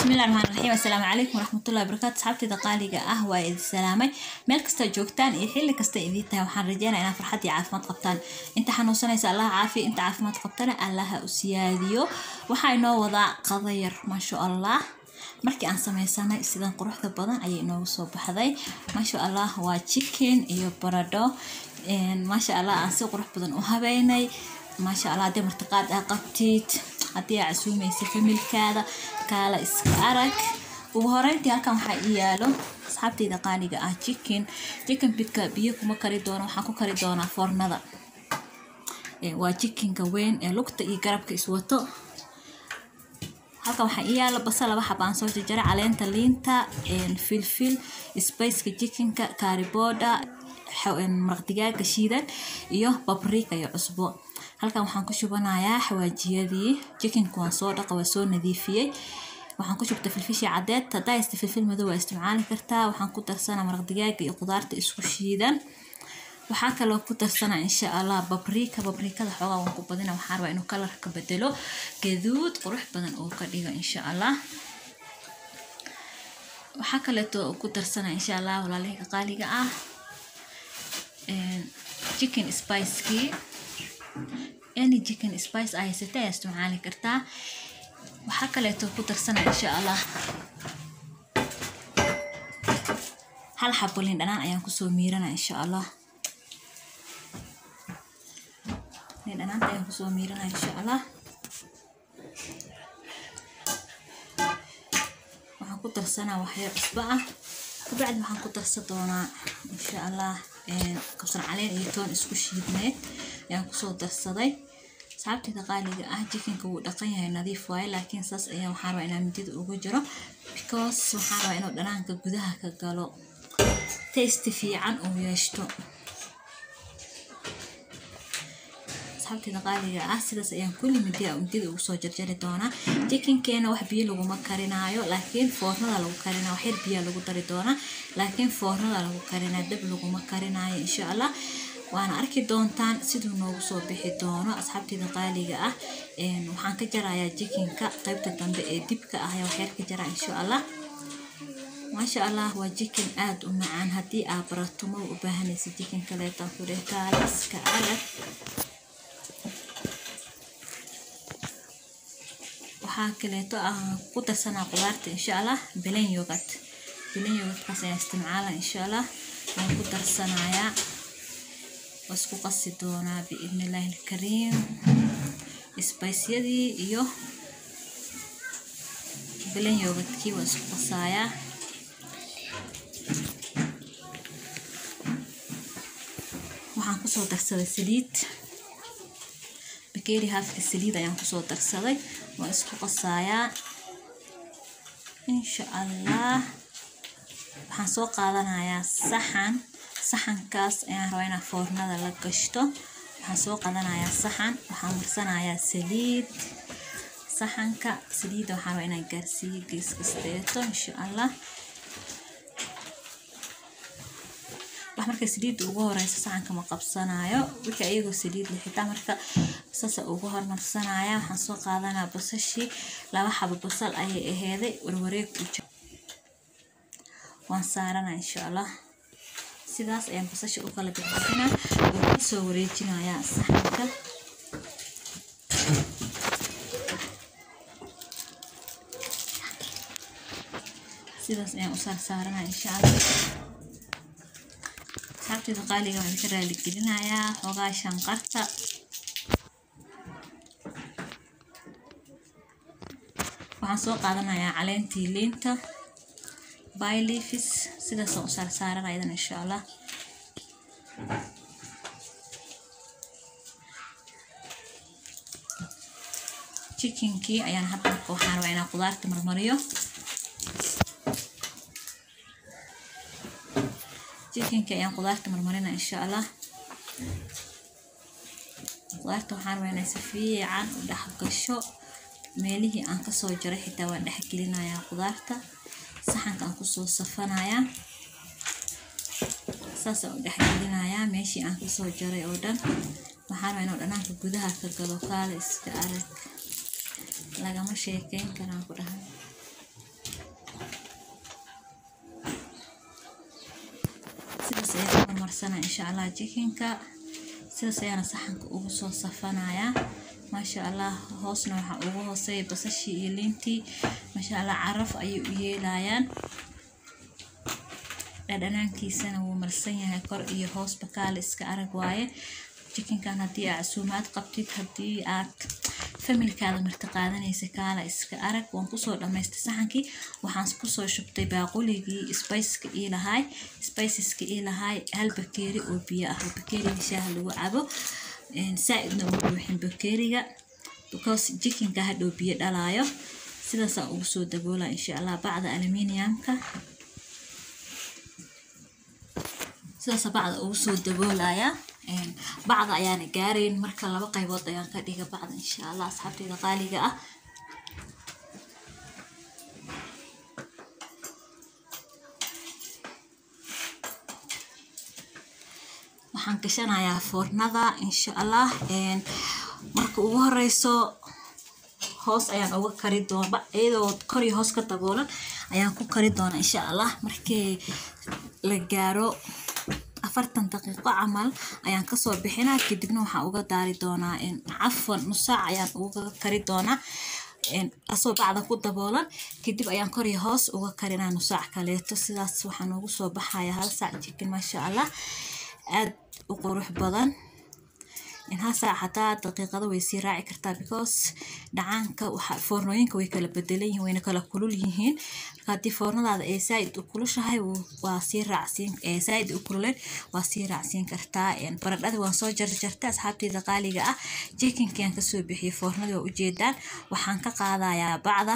bismillahi raxmaan raxiim assalaamu calaykum waraxmatullahi wabarakaatu asxaabtayda qaaliga ah waa idin salaamay meel kasta joogtaan iyo xilli kasta idiin tahay waxaan rajeynaya inaad farxad iyo caafimaad qabtaan inta xanuunsanaysa allaha caafiya inta caafimaad qabtana allaha u siyaadiyo waxaa inoo wadaa qadayar maasha allah markii aan sameysanay sidan quruxda badan ayay inoogu soo baxday maasha allah waa chicken iyo baradho maasha allah aan si qurux badan u habeynay maasha allah haddii martiqaad aa qabtid haddii aa casuumaysa familkaada kaala iska arag ugu horeyntii halkan waxaa ii yaalo asxaabtayda qaaliga ah chicken chicken bidka biyo kuma kari doono waxaan ku kari doonaa foornada waa chickenka weyn ee lugta iyo garabka iswato halkan waxaa ii yaalo basal laba xabaan soo jarjaray caleenta liinta filfil spaceka chickenka kaariboda maraq digaaga shiidan iyo babrika iyo cusbo halkan waxaan ku shubanayaa xawaajiyadii chickenka waan soo dhaqa waa soo nadiifiyey waxaan ku shubta filfishii cadeed hadaa haysta filfil madow waa isticmaali kartaa waxaan ku darsanaa maraq digaaga iyo qudaarta isku shiidan waxaa kaloo ku darsanaa insha allah babrika babrikada xoogaa waan ku badina waxaan rabaa inuu kalarka bedelo gaduud qurux badan uu ka dhigo insha allah waxaa kaleeto ku darsanaa insha allah walaalihii qaaliga ah chicken spicekii any chicken spice aa haysata ayaa isticmaali kartaa waxaa kaleeto ku darsana insha allah hal xabo liin dhanaan ayaan kusoo miirana insha allah liin dhanaanta ayaan kusoo miirana insha allah waxaan ku darsanaa waxyar cusbo ah kabacdi waxaan ku darsan doonaa insha allah kabsar caleen iyo toon isku shiidneed ayaan kusoo darsaday saabtayda qaaliga ah jikinka wuu dhaqan yahay nadiif waaye laakiin saas ayaa waxaan rabaa inaan midida ugu jiro because waxaan rabaa inuu dhanaanka gudaha ka galo tasty fiican uu yeeshto saabtayda qaaliga ah sidaas ayaan kulli midida midida ugu soo jarjari doonaa jikinkeena wax biyo laguma karinaayo laakiin foornada lagu karinaa wax yar biyaa lagu dari doonaa laakiin foornada lagu karinaa dab laguma karinaayo insha allah waana arki doontaan siduu noogu soo bixi doono asxaabteyda qaaliga ah waxaan ka jarayaa jikinka qaybta dambe ee dibka ah ayaa waxyar ka jaraa insha allah maasha allah waa jikin aada u macaan haddii aa barato ma u baahanaysa jikin kaleetaan ku dheh kaaliska adag waxaa kaleeto ah ku darsanaa qudaarta insha allah belen yogurt belen yogurtkaas ayaan isticmaala insha allah waan ku darsanayaa isku qasi doonaa biidni illaahi alkariim sbaisyadii iyo bilan yoogadkii waa isku qasaayaa waxaan kusoo darsaday saliid bakeeri haafka saliid ayaan kusoo darsaday waa isku qasaayaa insha allah waxaan soo qaadanayaa saxan saxankaas ayaan rabaa inaa foornada la gashto waxaan soo qadanayaa saxan waxaan marsanayaa saliid saxanka saliidda waxaan rabaa inaan gaarsiiyo gees kasteeto insha allah wax marka saliidda ugu horeysa saxanka ma qabsanayo wixii ayagoo saliid la xitaa marka sasa ugu hormarsanaya waxaan soo qaadanaa basashii laba xabo basal ayay aheeday warwareeg waan saarana insha allah sidaas ayaan basasha u kala bixbixina oo ku soo wareejinayaa saxanka sidaas ayaan u saarsaaranaa insha allah saabteeda qaaliga waan ka raali gelinayaa xoogaa shanqarta waxaan soo qaadanayaa caleentii liinta byleafis sidaasaan u saarsaaran ayadan insha allah chickenkii ayaan hadda marka waxaan rabaa inaan qudaarta marmariyo chickenkii ayaan qudaarta marmarina insha allah qudaarta waxaan rabaa inay si fiican u dhex gasho meelihii aan kasoo jaray xitaa waan dhex gelinayaa qudaarta saxanka aan kusoo safanayaa saasaan u dhexgelinayaa meeshii aan kasoo jaray oo dhan waxaan rabaa inuu dhanaanka gudaha ka galo kaale iska arag lagama sheekeyn karaan ku dhahay marsana insha allah jikinka sidaas ayaana saxanka ugu soo safanayaa maasha allah hoosna waxaa ugu hooseeya basashii iyo liintii maasha allah caraf ayay u yeelayaan dhadhanaankiisana wuu marsan yahay kor iyo hoos bakaale iska arag waaye jikinkan haddii aad casuumaad qabtid haddii aad familkaada marti qaadanaysa kaala iska arag waan kusoo dhamaystay saxankii waxaan kusoo shubtay baaquligii spiceka ii lahaay spiceska ii lahaay hal bakeeri oo biyo ah oo bakeeriga shaaha lagu cabo saa-idna ugu buuxin bakeeriga because jikinka hadhow biyo dhalaayo sidaasaa ugu soo daboola insha allah bacda aluminiumka sidaasa bacda ugu soo daboolaya bacda ayaana gaarayn marka laba qaybood ayaan ka dhiga bacda insha allah asxaabteyda qaaliga ah waxaan gashanayaa foornada insha allah marka ugu horeyso hoos ayaan uga kari doona iyadoo kor iyo hoos ka daboolan ayaan ku kari doona insha allah markii la gaaro afartan daqiiqo camal ayaan kasoo bixinaa kadibna waxaan uga daari doonaa cafwan nusaac ayaan uga kari doonaa asoo bacda ku daboolan kadib ayaan kor iyo hoos uga karinaa nusaac kaleeto sidaas waxaa noogu soo baxaya hal saac jikin maasha allah aad u qurux badan hal saac xataa daqiiqada way sii raaci kartaa because dhacaanka foornooyinka way kala bedelan yihiin wayna kala kulul yihiin marka haddii foornadaada ay saaid u kulushahay waa sii raacsiin saaid u kululeen waa sii raacsiin kartaa baradhada waan soo jarjartay asxaabteyda qaaliga ah jikinkiaan kasoo bixiyay foornadii waa ujeedaan waxaan ka qaadayaa bacda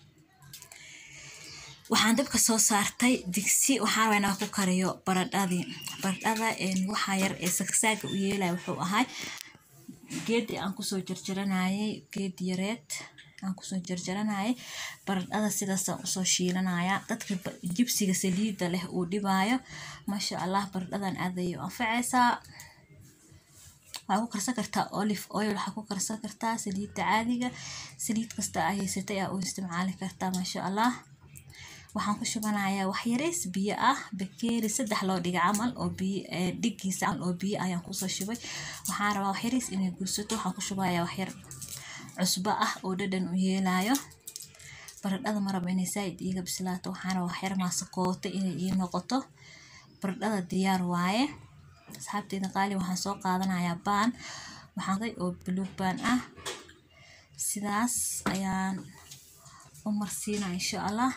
waxaan dabka soo saartay digsi waxaan rabaa inaan ku kariyo baradhadii baradhada waxaa yar ee sagsaaga u yeelaya wuxuu ahay geedi aan kusoo jarjaranayay geedi yareed aan kusoo jarjaranayay baradhada sidaasaan usoo shiilanaya dadka jibsiga saliida leh uu dhibaayo maasha allah baradhadan aad ayay u anfacaysaa waxaa ku karsan kartaa olive oil waxaa ku karsan kartaa saliidda caadiga saliid kasta aa haysatay aa u isticmaali kartaa maasha allah waxaan ku shubanayaa waxyareys biyo ah bakeeri saddex loo dhiga camal oo biyo dhigiisa camal oo biyo ayaan kusoo shubay waxaan rabaa waxyareys inay guursato waxaan ku shubayaa waxyar cusbo ah oo dhadhan u yeelayo baradhada maraba inay saaid iiga bislaato waxaan rabaa waxyar maasakooto inay ii noqoto baradhada diyaar waaye asxaabteyda qaali waxaan soo qaadanayaa baan waxaan oo buluug baan ah sidaas ayaan u marsiinaa insha allah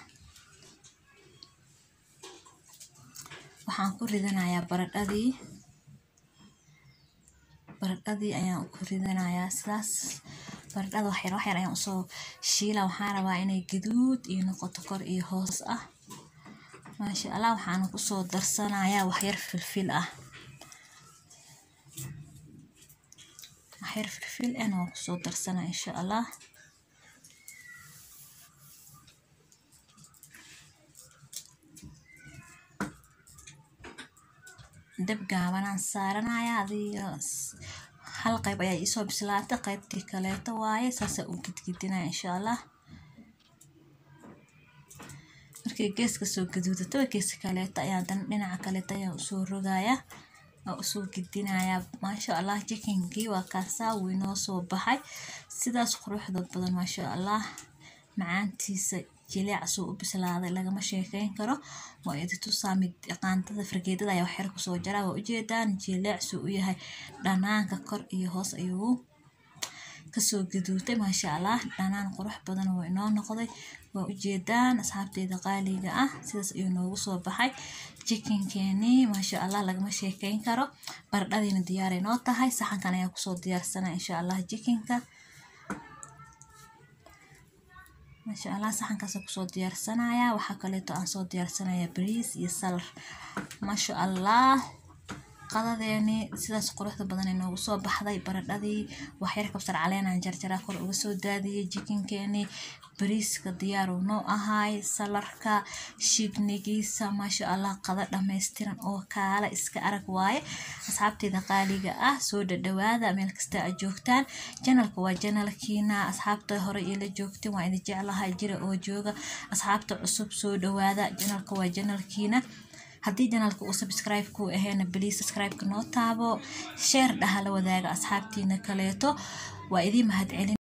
waxaan ku ridanayaa baradhadii baradhadii ayaan ku ridanayaa sidaas baradhada waxyar waxyar ayaan usoo shiila waxaan rabaa inay gaduud iyo noqoto kor iyo hoos ah maasha allah waxaan kusoo darsanayaa waxyar filfil ah waxyar filfil ahna waan kusoo darsanaa insha allah dab gaabanaan saaranaya adiga hal qayb ayaa iisoo bislaata qaybtii kaleeto waaye saasaa u gidgidinaya insha allah markay geeska soo gaduudataba geeska kaleeto ayaa dan dhinaca kaleeto ayaa usoo rogaya waa usoo gidinayaa maasha allah jikinkii waa kaasaa wuu inoo soo baxay sidaas quruxda badan maasha allah macaantiisa jileecasuu u bislaaday lagama sheekeyn karo waa iditusaa mid qaandada fargeedada ayaa waxyar kusoo jaraa waa ujeedaan jileecsuu u yahay dhanaanka kor iyo hoos ayuu kasoo gaduutay maasha allah dhanaan qurux badan waa inoo noqday waa ujeedaan asxaabteyda qaaliga ah sidaas ayuu noogu soo baxay jikinkeenii maasha allah lagama sheekeyn karo baradhadiina diyaaray noo tahay saxankan ayaa kusoo diyaarsana insha allah jikinka maasha allah saxankaas kusoo diyaarsanaya waxaa kaleeto aan soo diyaarsanaya bariis iyo salar maasha allah qadadeeni sidaas quruxda badan ee noogu soo baxday baradhadii waxyar kabsar caleenaan jarjaraa kor uga soo daadiyay jikinkeenii bariiska diyaaru noo ahaay salarka shibnigiisa maasha allah qada dhammaystiran oo kaala iska arag waaye asxaabteeda qaaliga ah soo dhadhawaada meel kasta aad joogtaan janalka waa janalkiina asxaabta hore ila joogteen waa idin jeclahay jira oo jooga asxaabta cusub soo dhawaada janalka waa janalkiina haddii janaalka uu subscribe ku aheena please subscribe-ka noo taabo share dhaha la wadaaga asxaabtiina kaleeto waa idiin mahadcelin